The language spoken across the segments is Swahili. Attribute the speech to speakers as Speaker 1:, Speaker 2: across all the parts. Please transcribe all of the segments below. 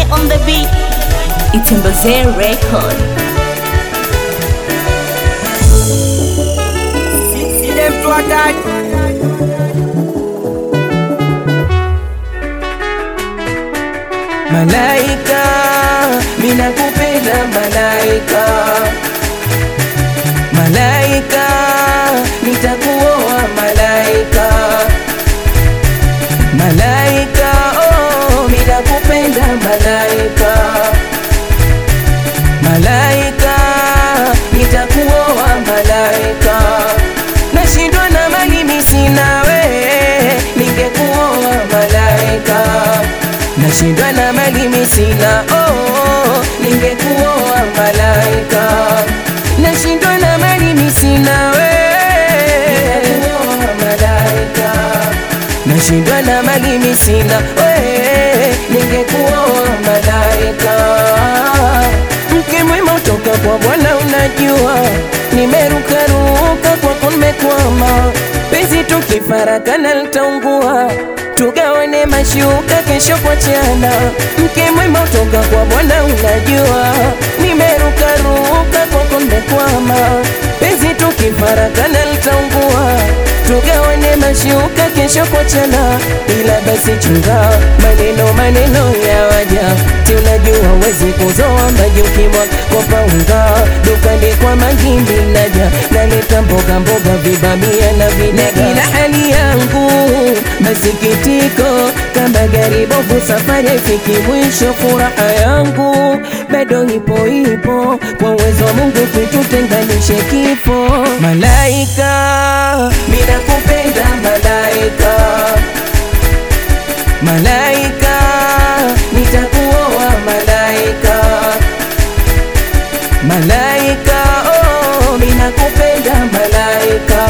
Speaker 1: on the beat. It's in Bazaar record.
Speaker 2: Sile mtu hatari
Speaker 3: Malaika, mina kupenda malaika, malaika, nitakuoa malaika, malaika, oh, mina kupenda malaika, malaika, nitakuoa malaika, nashindwa na mali mimi sina we, ningekuoa malaika nashindwa na mali mimi sina oh, ningekuoa malaika nashindwa na mali mimi sina we ningekuoa malaika nashindwa na mali mimi sina we ningekuoa malaika mke mwema utoka kwa Bwana unajua nimerukaruka kwako nimekwama penzi tukifarakana litaungua tugawane mashuka kesho kwa chana mke mwema utoka kwa Bwana unajua nimerukaruka kwako nimekwama penzi tukifarakana litaungua tugawane mashuka kesho kwa chana ila basi chunga maneno maneno ya waja ti unajua wezi kuzoa maji ukimwa kopa unga dukani kwa magimbi naja naleta mboga mboga vibamia na vinega ila hali yangu masikitiko kama gari bovu safari haifiki mwisho furaha yangu bado ipo ipo kwa uwezo wa Mungu kitutenganishe kifo malaika mina kupenda malaika malaika nitakuoa malaika malaika oh mina kupenda malaika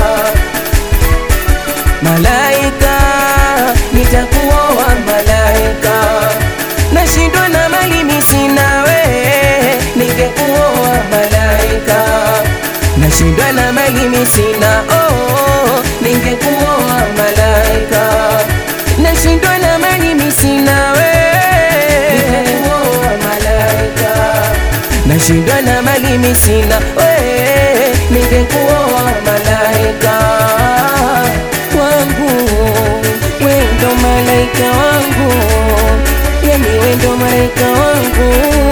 Speaker 3: malaika nitakuoa malaika nashindwa na mali mimi sina we ningekuoa malaika nashindwa na mali mimi sina oh ningekuoa malaika nashindwa na mali mimi sina we ningekuoa malaika nashindwa na mali mimi sina we ningekuoa malaika wangu wendo malaika wangu yani wendo malaika wangu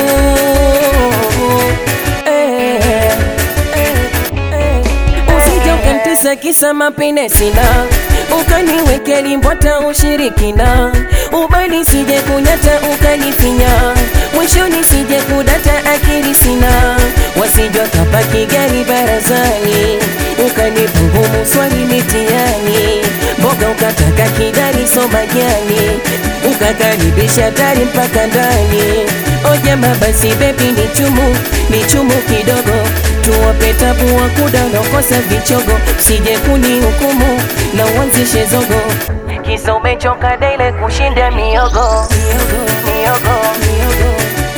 Speaker 3: eh, eh, eh. usije ukantesa kisa mapene sina ukaniweke limbwata ushirikina ubali sije kunyata ukanifinya mwishoni sije kudata akili sina wasijwa kapaki gari barazani ukanipa ngumu swali mitiani mboga ukataka kidali somajani ukakaribisha tari mpaka ndani ojama basi bebi ni chumu ni chumu kidogo tuwape tabu wa kudanokosa vichogo sije kuni hukumu na uanzishe zogo kisa umechoka daile kushinda miogo miogo miogo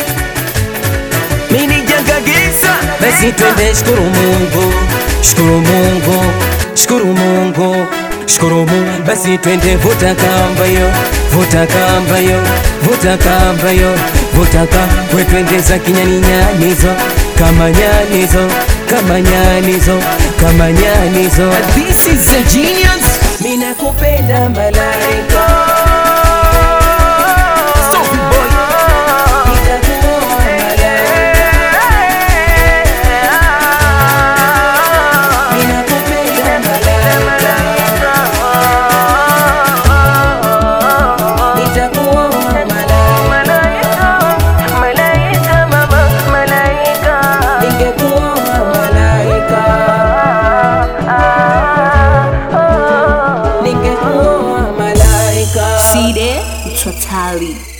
Speaker 3: mini janga giza basi twende shukuru Mungu shukuru Mungu shukuru Mungu shukuru Mungu basi twende vuta kamba yo vuta kamba yo vuta kamba yo vuta kamba we twende za kinyani nyanizo kama nyanizo kama nyanizo kama nyanizo this is a genius mina kupenda malaika Sophie boy nitakuoa malaika ninakupenda malaika nitakuoa malaika ningekuoa malaika ningekuoa malaika
Speaker 1: Side Totally.